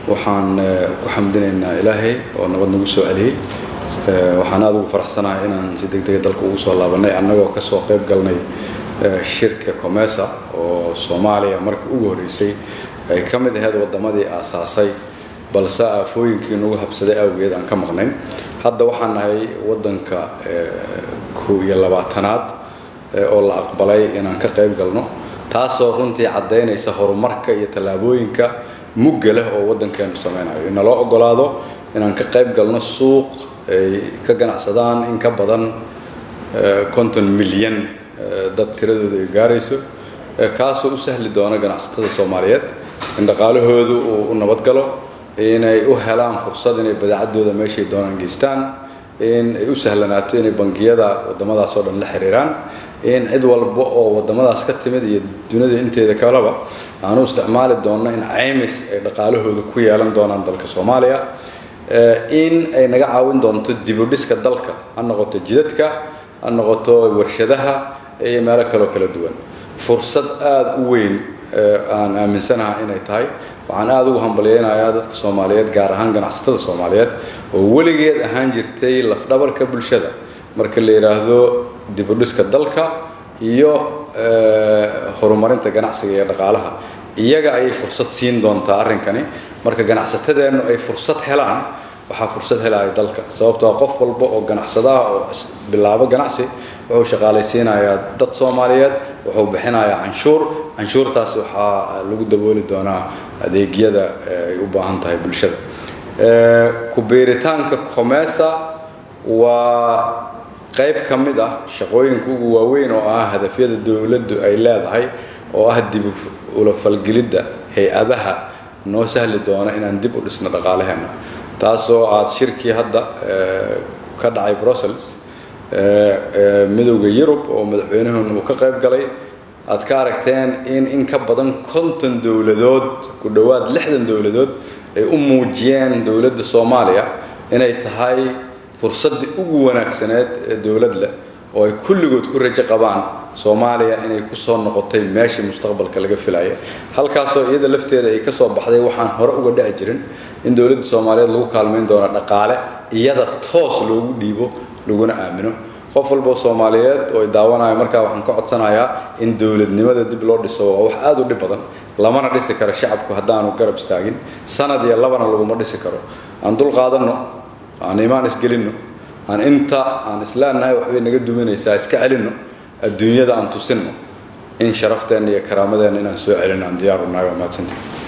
waxaan ku xamdinaynaa ilaahay oo nabad nagu soo celiyey waxaan aada ugu faraxsanahay inaan si deg dega dalka ugu soo laabanay annagoo kasoo qayb galnay shirka comesa oo soomaaliya markii ugu horreysay ay ka mid ahayd waddamadii aasaasay balse aafooyinkii nagu habsaday awgeed aan ka maqnayn hadda waxaan nahay waddanka kow iyo labaatanaad oo la aqbalay inaan ka qayb galno taasoo runtii caddaynaysa horumarka iyo tallaabooyinka mugga leh oo waddankeenu sameynayo inaloo ogolaado inaan ka qayb galno suuq ay ka ganacsadaan in ka badan konton milyan dad tiradooda ay gaarayso kaasoo u sahli doona ganacsatada soomaaliyeed in dhaqaalahoodu uu u nabadgalo inay u helaan fursad inay badeecadooda meeshay doonaan geystaan in ay u sahlanaato inay bangiyada waddamadaas oo dhan la xiriiraan in cid walba oo waddamadaas ka timid iyo dunida inteeda kaleba aanu isticmaali doonno in caymis ay dhaqaalahooda ku yeelan doonaan dalka soomaaliya in ay naga caawin doonto dibudhiska dalka ha noqoto jidadka ha noqoto warshadaha iyo meelo kaloo kala duwan fursad aada u weyn aan aaminsanaha inay tahay waxaan aada ugu hambalyeynayaa dadka soomaaliyeed gaar ahaan ganacsatada soomaaliyeed oo weligeed ahaan jirtay lafdhabarka bulshada marka la yidhaahdo dibudhiska dalka iyo horumarinta ganacsiga iyo dhaqaalaha iyaga ayay fursad siin doontaa arrinkani marka ganacsatadeennu ay fursad helaan waxaa fursad helaya dalka sababtoo qof walba oo ganacsadaha oo bilaabo ganacsi wuxuu shaqaalaysiinayaa dad soomaaliyeed wuxuu bixinayaa canshuur canshuurtaas waxaa lagu dabooli doonaa adeegyada ay u baahan tahay bulshada ku-biiritaanka comesa waa qayb ka mid ah shaqooyinka ugu waaweyn oo ah hadafyada dowladdu ay leedahay oo ah dib ula falgelidda hay-adaha noo sahli doona inaan dib u dhisno dhaqaalaheena taasoo aada shirkii hadda ka dhacay brussels midowda yurub oo madaxweynuhuna uu ka qayb galay aad ka aragteen in in ka badan konton dowladood ku dhowaad lixdan dowladood ay u muujiyeen dowladda soomaaliya inay tahay fursaddii ugu wanaagsaneed ee dowlad leh oo ay kulligood ku rajo qabaan soomaaliya inay kusoo noqotay meeshii mustaqbalka laga filaya halkaasoo iyada lafteeda ay kasoo baxday waxaan hore uga dhici jirin in dowladda soomaaliyeed lagu kaalmayn doono dhaqaale iyada toos loogu dhiibo laguna aamino qof walboo soomaaliyeed oo daawanaya markaa waxaan ka codsanayaa in dowladnimada dib loo dhiso waa wax aada u dhib badan lamana dhisi karo shacabku haddaanu garab istaagin sanad iyo labana laguma dhisi karo aan dul qaadanno aan imaan isgelinno aan inta aan isleenahay waxbay naga duwanaysaa iska celinno adduunyada aan tusinno in sharafteenna iyo karaamadeenna inaan soo celinno aan diyaar u nahay waa mahadsantii